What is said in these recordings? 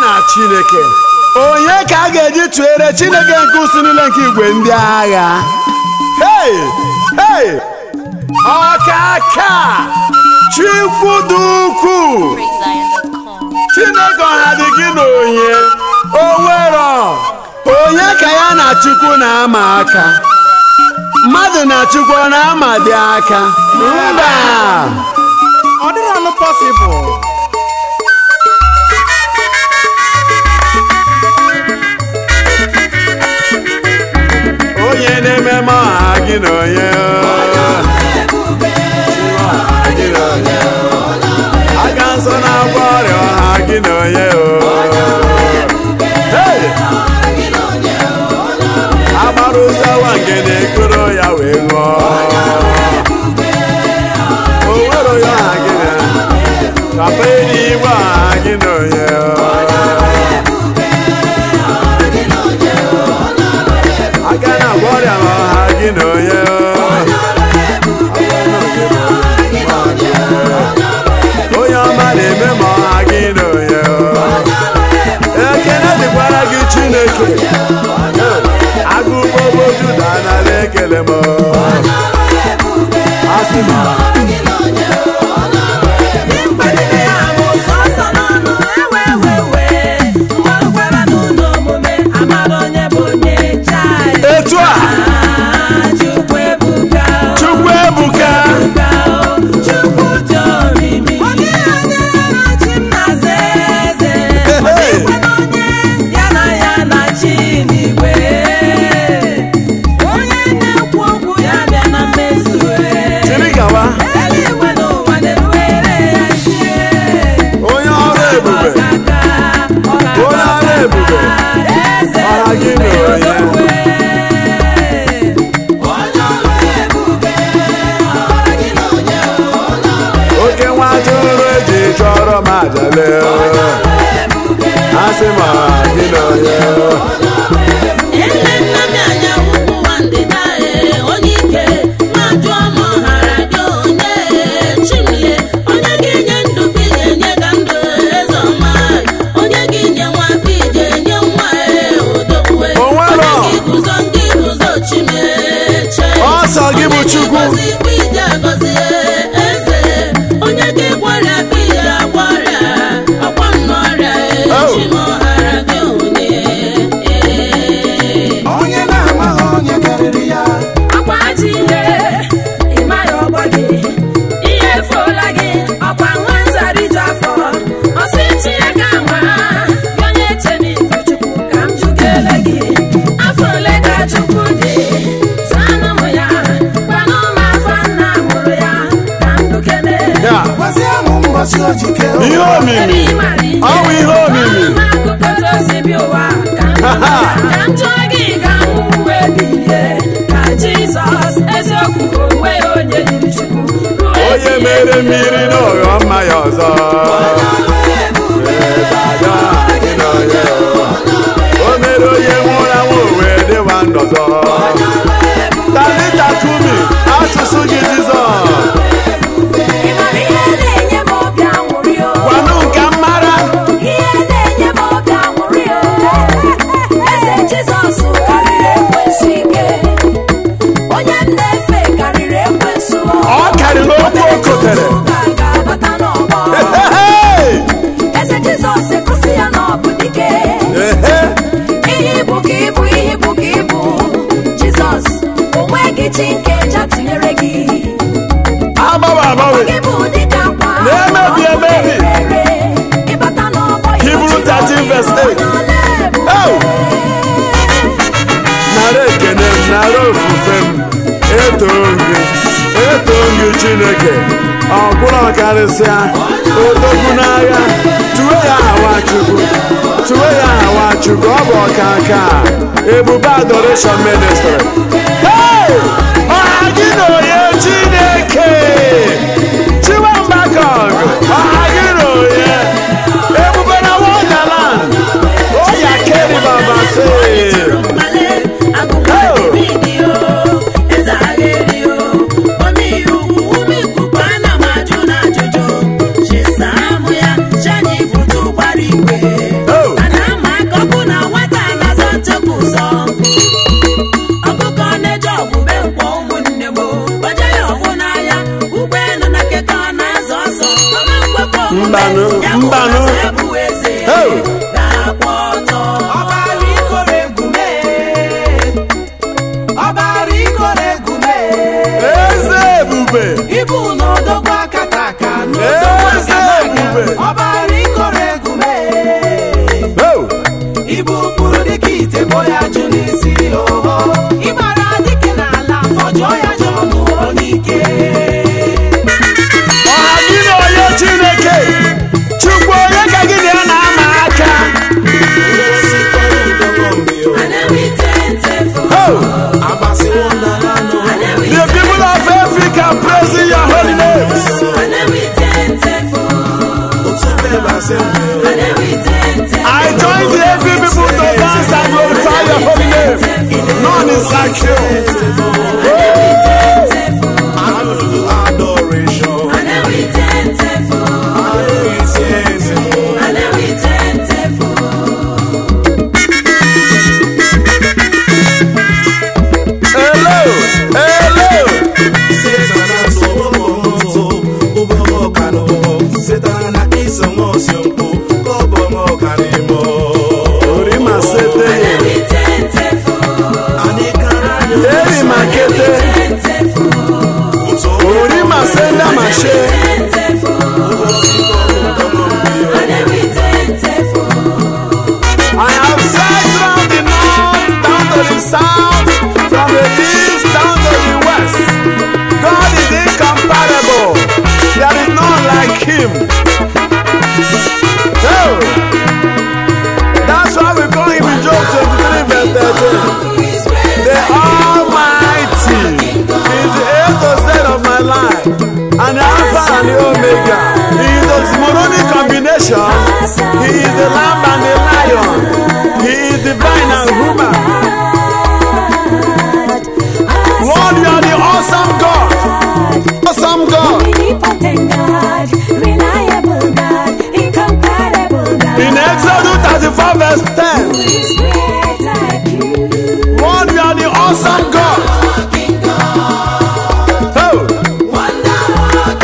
na chineke onye ka a ga-eji tụere chineke nke usi niile nke igwe ndị agha hei hei ọkaka chukwu dị ukwuu PraiseZion.com. chineke ọha dị gị na onye o nwero onye ka ya na chukwu na-ama aka mmadụ na chukwu ọ na-ama dị aka mba ọ dịrị ọnụ pọsịbụl onye na-eme ma ọha gị na onye gị na onye aka nsọ na-agwọ ọrịa ọha gị na onye Hey! agbara ụzọwa nke na-ekoro ya wee ṅụọ o nwere onye ọha gị na papa enyi igwe ọha gị na onye aka na-agwọ ọrịa ma ọha gị na onye onye ọma na-eme ma ọha gị na onye ekele dịkwara gị chineke agụgbogbo juda nara ekele m asị m etu a chukwu ebuka Hey! chiri gawa onye ọrụ ebube onye ọrụ ebube ọha gị na onye oke nwa atụrụ eji chọrọ m ajale asị m ọha gị na onye ọsọ gị bụ chukwu onye gị gwara bi ya gwara ọkwa nnọrịa Oh. echimọhara gị onye onye na-amaghị onye karịrị ya ọkwa ajọ ihe ịmaghị ọgbọ gị ihe efuola gị ọkwa nwa nzariju afọ ọsị tinye ka nwa gị onye chenibu chukwu ka m jụkele gị afọ ole ka chukwu dị zanụ m ya gbanụ m afọ nna mụrụ ya ka m dukene ya gwazie m mbọsị o ji kee ihe ụwa omimi ọ bụ ihe omimi m akụkọ ozi bi ụwa ka m Ha, ha. ka m jụọ gị ka m wee bilie ka jizọs eziokwu onwe ya onye yiri chukwu ruo onye ebighị mere ebi. mmiri n'ụghọ mmanya ọzọ Ịbada gị na onye o mere onye nwụrụ anwụ wee dịwa ndọzọ talita kumi asụsụ gị jizọs Ị mara ihe na-enye m obi aṅụrị o? gwanụ nke mmara Ihe na-enye m obi aṅụrị o? Eze Jizọs karịrị ekwensu ike. Onye m na-efe karịrị ekwensu o. ọ karịrị okwu o kotere Tutu ụka ga-abata n'ọgbọ. Hey! Eze Jizọs egosi ya na ọ bụ dike. Ehe! Ihe ibu ka ibu ihe ibu ka ibu. Jizọs, o nweghị chi nke eja tinyere gị. agbanwe agbanwe Gị bụ dịka akwa Na-emebi emebi. rere. Ịbata n'ọgbọ ya, Hebrew o jiri 13 verse ọnụ 8. onye ọla ebube. Oh! nara ekene m nara ofufe m etoo gị etoo gị chineke ọkwụrụ karịsịa odogwu n'agha tuwe ya aha nwachukwu tuwe ya aha nwachukwu ọ bụ ọka aka ebube adoration ministry hey! ọha gị na onye chineke chiwambakong ọha gị na onye ebube na wonderland oya keri baba say Oh! mbanụ mbanụ Hey! ọbara ikoro egume ọbara ikoro egume eze ebube ibu n'odogwu akata aka n'odogwu Eze akata ebube. aka ọbara ikoro egume Oh! ibu kpụrụ dịka ite bo ya jụ n'isi oho ịmara dịka n'ala fọjụọ ya jụ ọnụ onye ike ọha gị na onye chineke chukwu onye ka gị na ya na-ama aka Oh! the people of africa praising your holy name i join the every people to dance and glorify your holy name none is like you hello hello orima sete erima kete orima senda mashe I have searched from the north down to the south, from the east down to the west. God is incomparable. There is none like him. Oh, that's why we call him in Job 23 verse 13. The Almighty is the A to Z of my life, and the Alpha and the Omega. He is the moronic combination. He is the lamb and the lion. He is divine and human. Lord, you are the awesome God. Awesome God. In Exodus 34 verse 10, Lord, you are the awesome God. Oh,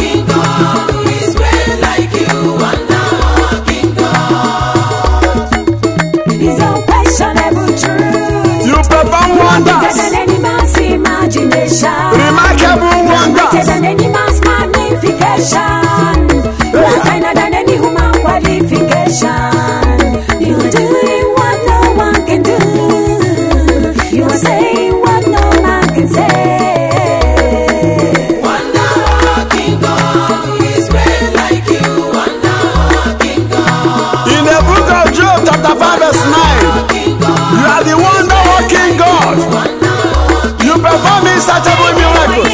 you perform wonders, remarkable wonders. than any man's magnification. You are finer than any human qualification. You are doing what no one can do. You are saying what no man can say. In the book of Job, chapter 5, verse 9, you are the wonder working God. You perform insatiable miracles.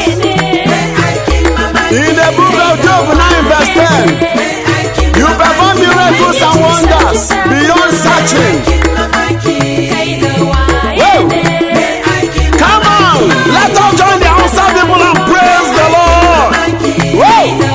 In the book of Job 9, verse 10, you perform miracles and wonders beyond searching. Come on, let us join the outside people and praise the Lord. Whoa!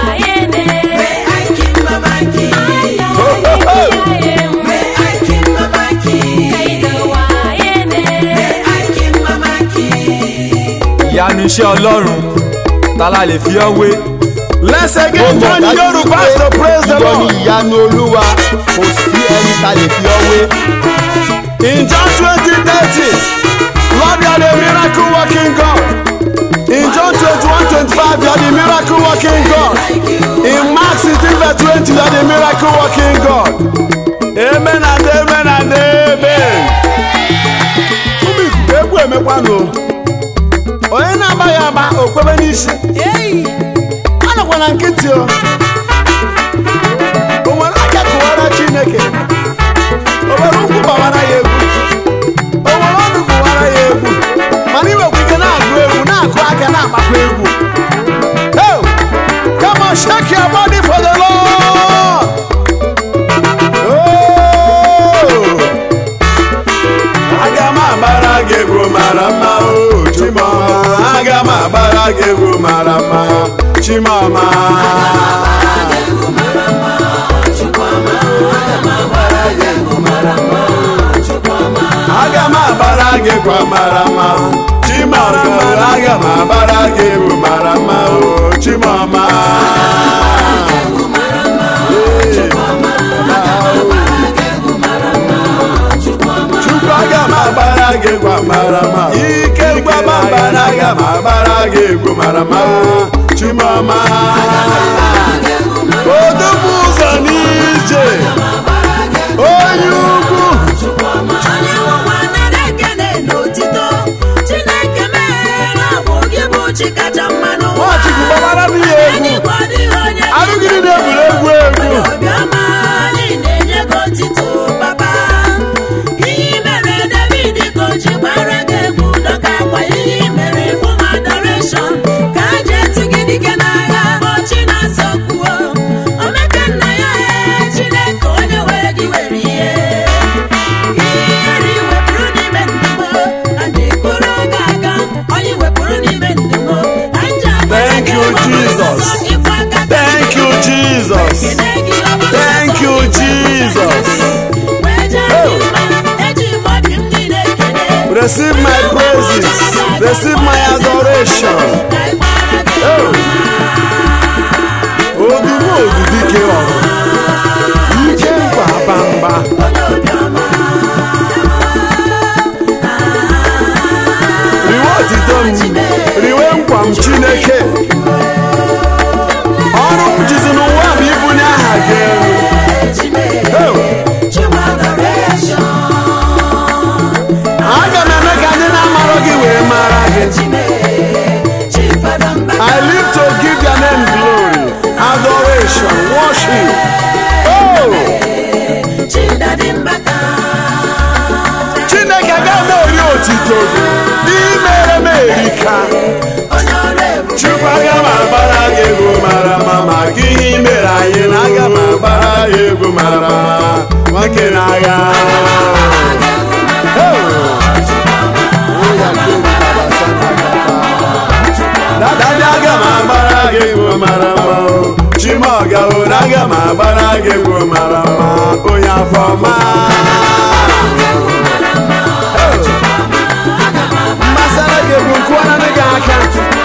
ìyanu iṣẹ́ ọlọ́run tala lè fi ọ́ wé. Let's again join the Yorubas to praise the ìwọ ni Lord. ìyanu olúwa kò sí ẹni ta lè fi ọ wé. In John 20, 30, Lord, you are the miracle working God. In John 21, 25, you are the miracle working God. In Mark 16, verse 20, you are the miracle working God. Amen and amen and amen. Ụmụ ikuku egwu emekwanụ. Onye na-agbaghị agba okwebe n'isi. Anọkwa na nkịtị o. O nwere aka kụwara Chineke. O nwere ụkwụ gbawara ya egwu. O nwere ọnụ gbawara ya egwu. Mana iwekwa ike na-agụ egwu na-akụ aka na-agbakwa egwu. Hey! Come on, shake your body for the Lord. Oh! Aga m agbara gị egwu mara mma o Chimọma aga m agbara gị egwu mara mma Chimọma aga m agbara gị egwu mara mma Chimọma aga m agbara gị egwu mara mma o Chimọma mara mma ike mgbabamba na aga m agbara gị egwu mara mma chimọma odogwu ụzọ n'ije onye ugwu onye ụwa nara ekele n'otito chineke meghere ọ bụ gị bụ chi kacha mma n'ụwa nwachukwu gbabara m ihe egwu Enigwe ọ dịghị onye arụgịrị na-egwuregwu egwu obiọma anyị na-enye gị otito papa ihe i mere david ka o ji gbara gị egwu dọka akwa ihe i mere fụm adoreshọn ka a ji etu gị dike n'agha ọchị na-asọ kwuo omeka nna ya ee chineke onye were gị were ihe ihere iwepụrụ n'ime ndụmọ a na-ekoro oge aga onye wepụrụ n'ime ndụmọ anja Thank you, Jesus. Thank you, Jesus. Thank you, Jesus. Receive my praises. Receive my adoration. Oh. Odugbo odudike ọrụ. Ike nkwa bamba. Riwe otito m. Riwe nkwa m Chineke. Ọrụ m jizi n'ụwa bụ ibunye aha gị elu. Oh. Aga m eme ka ndị na-amarọ gị wee mara gị. I live to give your name glory, adoration, worship. Oh! Chineke agaghị m eri otito gị. Imere m erika. Chukwu aga m agbara gị egwu mara mma maka ihe i mere anyị na aga m agbara gị egwu mara mma nwoke na-agha. Dada aga m agbara gị egwu mara mma o. Chimọga o na aga m agbara gị egwu mara mma onye afọ ọma. Mmasara gị egwu nkụọna gị aka.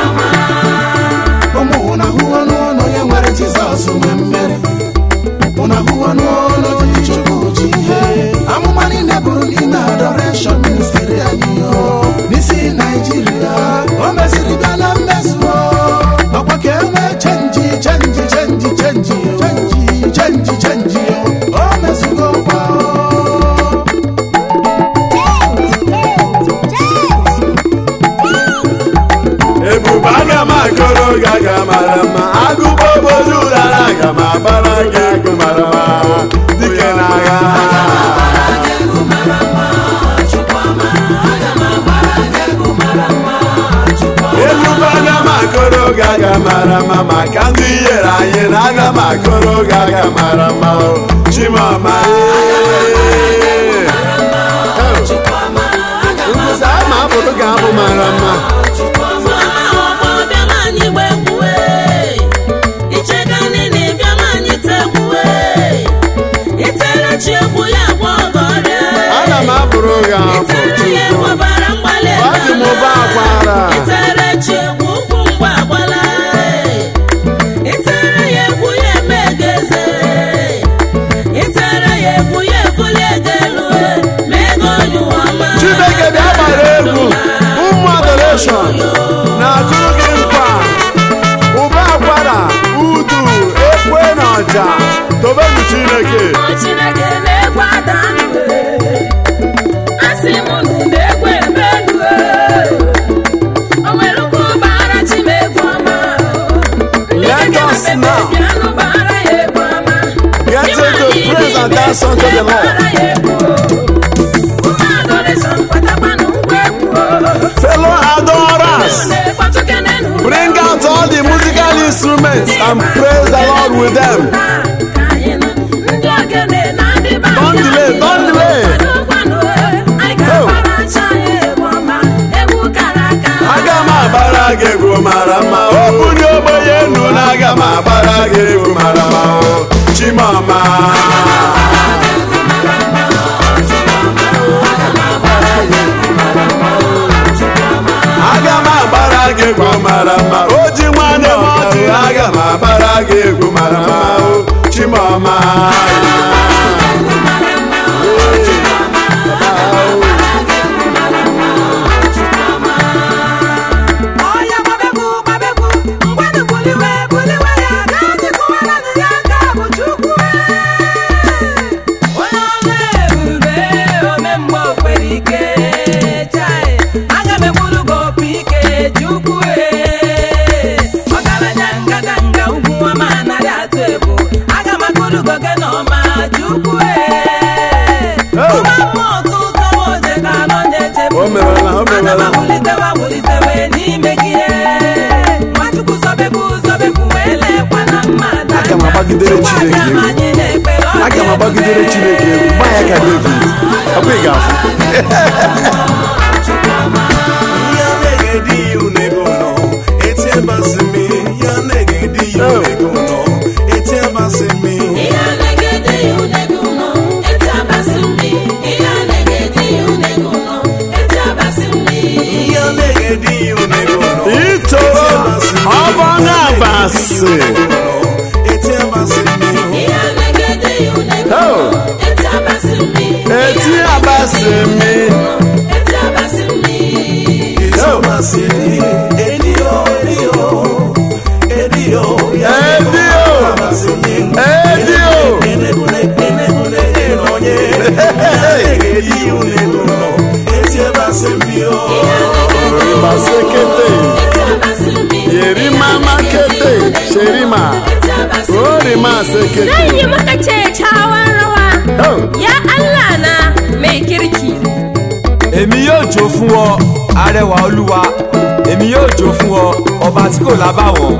ụmụ ụna hụwo n'ụlọ ya nwere jizọs nwe mmeri ụna hụwo n'ụlọ ji chukwu ji ihe amụma niile bụrụ n'ime adoreshọn ministri anyị o n'isi naijiria o mesịrị bịa na mmezu o ọkwa ka e nwee chenji chenji chenji chenji chenji chenji chenji o o mezugo kwa o ebube aga m akọrọ gị aga mara mma agụba obodo ụrara aga m agbara gị agụ mara mma dike n'agha ebube aga m akọrọ gị aga mara mma maka ndị ihere anyị na aga m akọrọ gị aga mara mma o chimama nkwụsị ama abụrụ gị abụ mara mma ana m abụrụ gị abụ Chukwu. Ọ dị m ụba akwara. itere chi egwu ụkwụ mgbe agbala itere ya egwu ya eme geze itere ya egwu ya efuli ego elu ma ego onye ụwa ọma Chineke bịa gbara egwu ụmụ adoreshọn na-akụrụ gị nkwa ụba akwara udu ekwe na ọja tobenu Chineke Chineke na-egwu ada ndụ asị m nụ na-egwu ebe ndụ o nwere ukwu bara chi m egwu ọma ndị Let keke na us pepe now bịanụ bara ya egwu ọma get Ịma into ndị praise and niile dance unto the Lord. bara ya egwu ụmụ adoration kwatakwanụ ngwa egwu Fellow adorers, na-ekpọtụ kenenu bring out all the musical instruments and praise the Lord with them. ndị ogene na ndị be Don't anyị delay, don't delay. Kwadokwanụ, anyị ga-agbara acha ya egwu ọma egwu kara aka Aga m agbara gị egwu mara mma o bunye ogbenye enu na aga m agbara gị egwu mara mma o Chimama aga m agbara gị egwu mara mma o ji nwanne m ọdụ aga m agbara gị egwu mara mma o Chimama ukwu ụma mmụọ ụtụtụ oje ka anọ na-echefu O mewela, o mewela. Ana m wulitewa wulitewe n'ime gị nwachukwu zọbekwu zọbekwu wee lekwa na mmadụ Aga m agbagidere Chukwu Chineke abịa ma egwu. anyị na-ekpere ọ aga m dị agbagidere ebube. chineke egwu gba ya ka david ọkwa ị ga-afụ Ihe na-egede ihu n'ego ụlọ, eti abasị mmi. Ihe na-egede ihu n'ego ụlọ, eti abasị mmi. ito ọ bụ ọnụ abasị Ihe na-egede ihu n'ego Oh. ụlọ, eti abasị mmi. eti abasị mi Eti abasị mmi. edio edio basekete Eti abasị mmi. yerima makete sherima Eti abasị mmi. orima sekete Zan yi maka kyakkyawan rawa. Oh. Ya Allah na mai kirki. èmi yóò jó fún ọ arẹwà olúwa èmi yóò jó fún ọ ọba tí kò lábàwọ́n.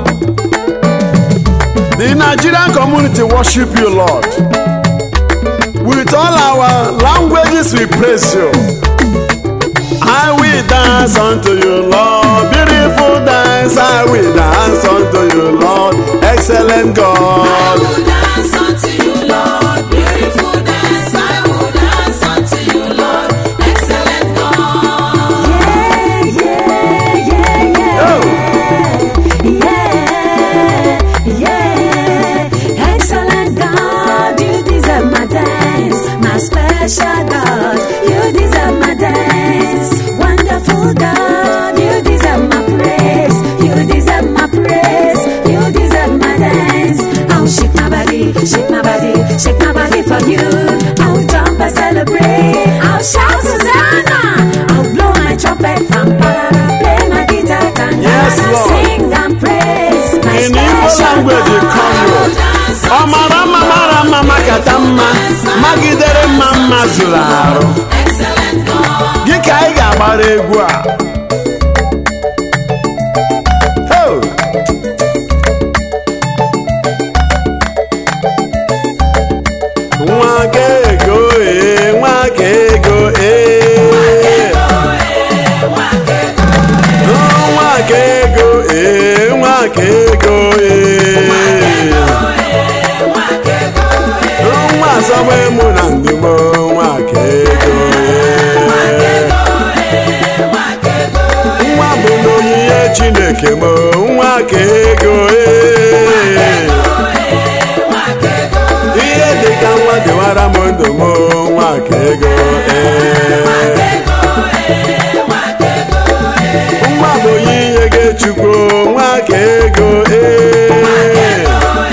The Nigerian community worship you, Lord. With all our languages, we praise you. I will dance unto you, Lord. Beautiful dance, I will dance unto you, Lord. Excellent I God. will dance unto you, Lord. Beautiful dance. I will dance unto you, Lord. Excellent God. Yeah, yeah, yeah, yeah. Oh. Yeah, yeah. Excellent God, you deserve my dance. My special God, you deserve my dance. Wonderful God, you deserve my praise. You deserve my praise. You deserve my dance. I'll shake my body, shake my body, shake my body for you. I'll jump and celebrate. I'll shout Susanna. I'll blow my trumpet, tamparara, play my guitar, tangana, Yes, Lord. sing and praise. My In Igbo special language, you come God. here. Ọ mara mma mara mma makata mma magidere mma mma zụrụ arụ Excellent God. gị ka anyị ga-agbara egwu a Ho! nwa ka ego ee nwa ka ego ee nwa ka ego ee nwa ka ego ee nwa asọgbe mụ na ndị m nwa ka ego ee nwa bụ n'onyinye chineke m nwa ka ego ee ihe dị ka nwa dịwara m ndụ m nwa ka ego ee nwa bụ onyinye gị chukwu nwa ka ego ee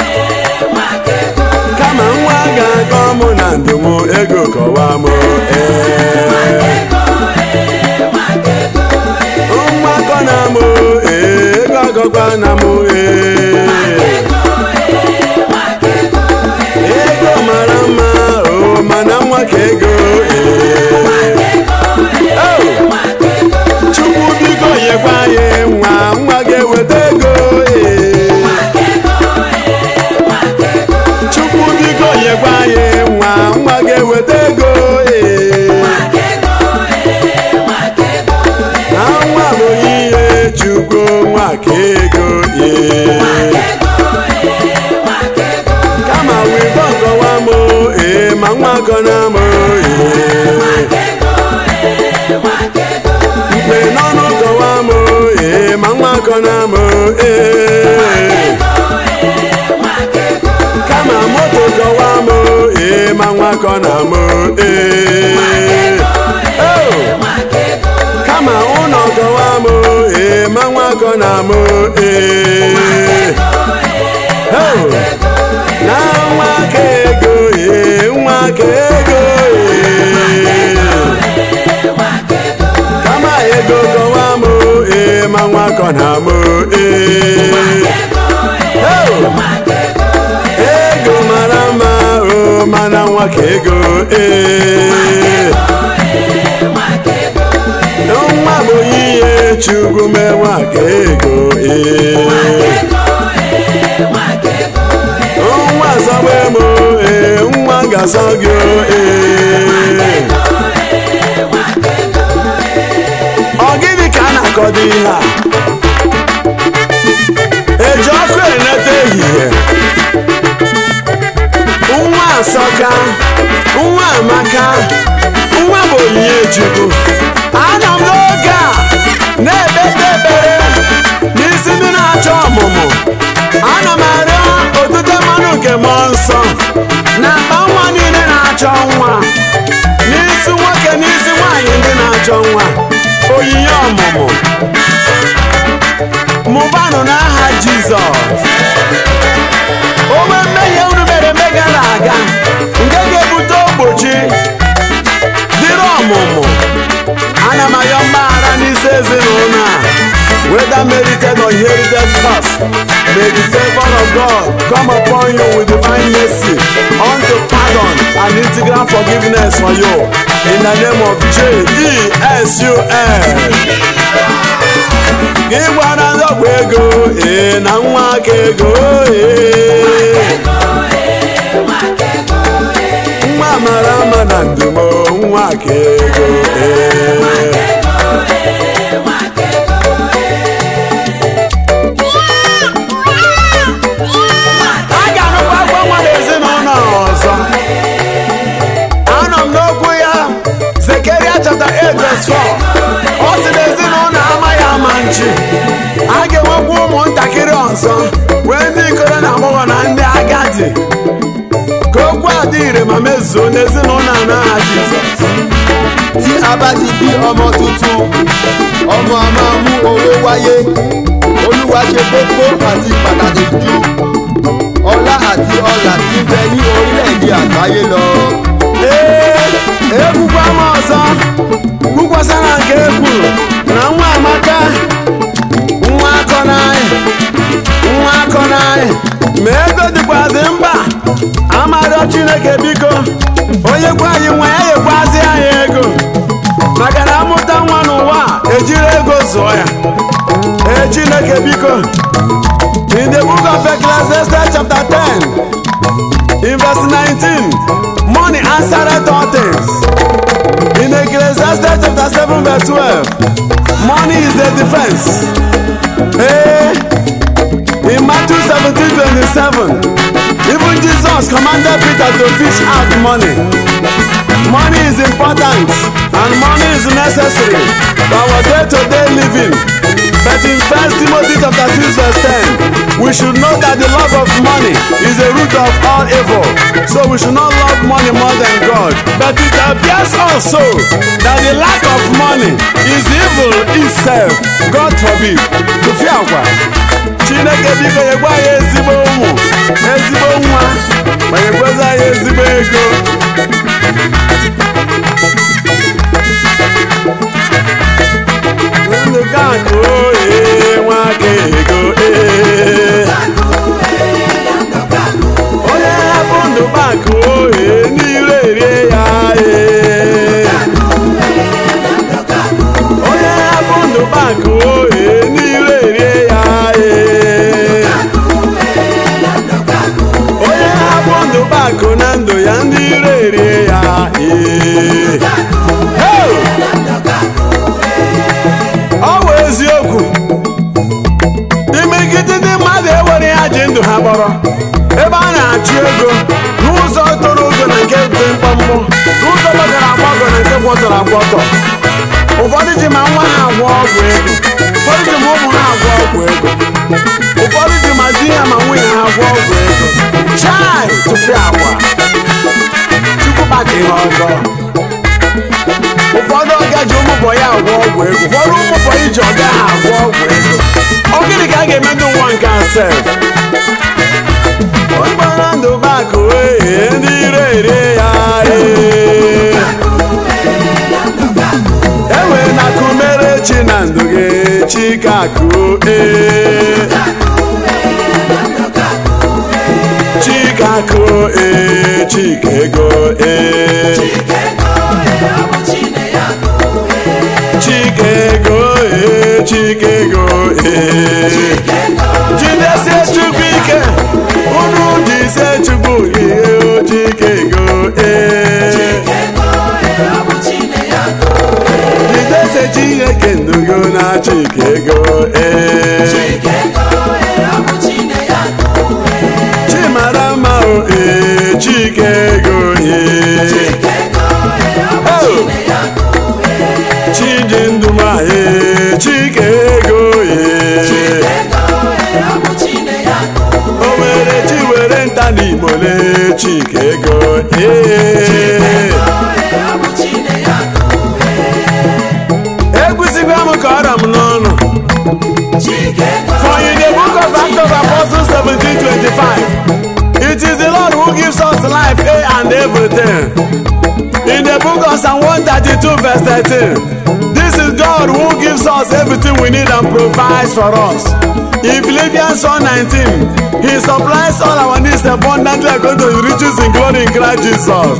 kama nwa ga-akọ mụ na ndụ m ego kọwa m ee mgbakọ na mụ ee ego agọkwa na mụ ee ego mara mma o mana nwa ka ego ee Oh! chukwu biko nyekwa ya nwa nwa ga-eweta ego ee chukwu biko nyekwa ya nwa nwa ga-eweta ego ee na nwa bụ ihe chukwu nwa ka ego ee kama wibo nkọwa m ee ma nwa kọna m ee mgbe n'ọnụ kọwa m ee ma nwa kọna m ee kama moto kọwa m ee ma nwa kọna m ee Oh! kama ụlọ kọwa m ee ma nwa kọna m ee Oh! na nwa ka ego ee nwa ka ego ee kama ego kọwa m ee ma nwa kọna m ee Oh! ego mara mma o mana nwa ka ego ee nwa bụ onyinye chukwu mee nwa ka ego ee nwa zọgba emo ee nwa ga-azọ gị ee ọ gịnị ka a na-akọdo ihe a eji ọkụ eneta ehihie nwa asọka nwa amaka nwa bụ onyinye chukwu anọ m n'oge a na-ekpete ekpere n'isi ndị na-achọ ọmụmụ ana m arịọ otute mmanụ nke mmụọ nsọ na akpa nwa niile na-achọ nwa n'isi nwoke n'isi nwaanyị ndị na-achọ nwa onyinye ọmụmụ mụbanụ n'aha jizọs onwe mmehie unu mere eme gara aga nke ga-ebute ogbochi dịrị ọmụmụ ana m ayọ mgbaghara n'isi ezinụlọ a whether merited or inherited curse may the favor of God come upon you with divine mercy unto pardon and integral forgiveness for you in the name of J-E-S-U-S gị gbara ndọgbu ego ee na nwa aka ego ee nwa mara mma na ndumo nwa aka ego ee a ga-arụkwa agwa nwa n'ezinụlọ ọzọ anọ m n'okwu ya zekeria chapta 8 verse 4 ọ sị na ezinụlọ amaghị ama nchi a ga-enwekwa ụmụntakịrị ọzọ wee ndị ikoro na agbọghọ na ndị agadi ka okwu a dị ire ma mezuo n'ezinụlọ a n'aha Jizọs tí a bá ti bí ọmọ tuntun ọmọ a máa mú owó wáyé olúwa ṣe kókó àti pàtàkì ju ọlá àti ọlà tí ń bẹ ní orílẹ̀-èdè àgbáyé lọ. ee ekwukwa m ọzọ kwukwasara nke e kwuru na nwa amaka nwa akọ n'anyị nwa akọ n'anyị ma ego dịkwazi mba amarịọ chineke biko onye gwa anyị nwa ya yekwazi anyị ego maka na amụta nwa n'ụwa a, ejiri ego zụọ ya ee chineke biko in the book of Ecclesiastes chapter 10 in verse 19 money answereth all things in Ecclesiastes chapter 7 verse 12 money is the defense hey, in Matthew 17 27 even Jesus commanded Peter to fish out money money is important and money is necessary for our day-to-day living but in first Timothy chapter 6 verse 10 we should know that the love of money is the root of all evil so we should not love money more than God but it appears also that the lack of money is evil itself God forbid tụfịa agwa Chineke biko nyekwa anyị ezigbo ụmụ ezigbo nwa ma nyekwezi anyị ezigbo ego ndụ ka akụ oye nwa aka ego ee onye hapụ ndụ bakụ oye n'ire erie ya ee onye hapụ ndụ bakụ oye n'ire erie ya ee onye hapụ ndụ bakụ na ndụ ya ndị ire erie ya ee Hey! ọ bụ eziokwu imegide ndị mmadụ ewere ya ji ndụ ha kpọrọ ebe a na-achụ ego n'ụzọ toro ogo na nke dị mkpọmkpọ n'ụzọ gbagọrọ agbagọ na nke gwọtọrọ agwọtọ ụfọdụ ji ma nwa ha agwọ ọgwụ ego ụfọdụ ji ma ụmụ ha agwọ ọgwụ ego ụfọdụ ji ma di ha ma nwunye ha agwọ ọgwụ ego chai tụfịa agwa chukwu kpaka ihe ọjọọ ụfọdụ ọga ji ụmụbọ ya agwọ ọgwụ ego ụfọdụ ụmụbọ iji ọga ha agwọ ọgwụ ego ọ gịnị ka a ga-eme ndị nwa nke asef onye ndụ bakụ ee ndị ire ere ya ee enwe na kumere chi na ndụ gị chikakụ ee chikakụ ee chike ego ee chike ego ee chike ego ee jidesie chukwu ike unu jisie chukwu ihe o chike ego ee jidesie chineke ndugo na chike ego ee chimara mma o ee chike ego ee Oh! chiji ndụma ee chike ego ee o were chi were nta n'igbo lee chike ego ee egwusigwa m ka ọra m n'ọnụ For in the book of Acts of Apostles 17 25, it is the Lord who gives us life, eh, and everything. In the book of Psalm 132, verse 13, this is God who gives us everything we need and provides for us. In Philippians 1 19, He supplies all our needs abundantly according to His riches in glory in Christ Jesus.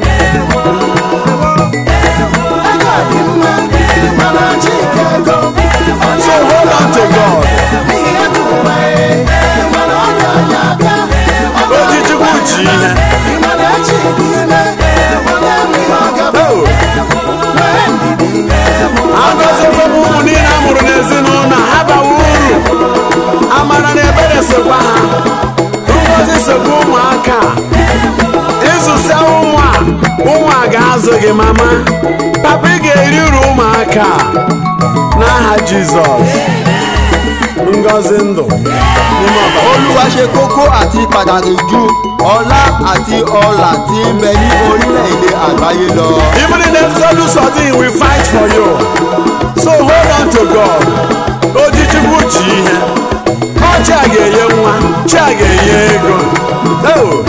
ego dị mma mana chike ego So hold on to God. n'ihi ego ụwa ee mana ọ ga-anya abịa ọ Oji Chukwu ji ihe. mana echi dị ime onye nwe ihe ọ ga-abụ Oh. nwee ndidi agọziekwe m ụmụ niile a mụrụ n'ezinụlọ ha bawa uru amara na ebere sokwa ha ngozi sokwa ụmụaka ịzụsịa ụmụ a ụmụ a ga-azụ gị mama papa ị ga-eri uru ụmụaka n'aha jizọs ngozi ndụ n'ime ọbara olúwa ṣe kókó àti pàtàkì ju ọlá àti ọlà tí ń bẹ ní orílẹ̀-èdè àgbáyé lọ. Even in Exodus 14, we fight for you. So hold on to God. Oji Chukwu ji ihe. Ọ chi a ga-enye nwa, chi a ga-enye ego. Oh.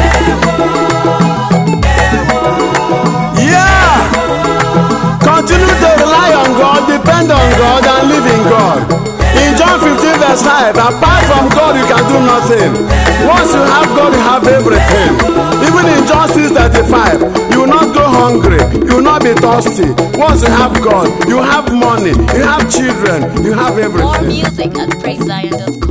Yeah. Continue to rely on God, depend on God, and live in God. In John 15, verse 5, apart from God, you can do nothing. Once you have God, you have everything. Even in John 6, 35, you will not go hungry, you will not be thirsty. Once you have God, you have money, you have children, you have More everything. music at praisezion.com.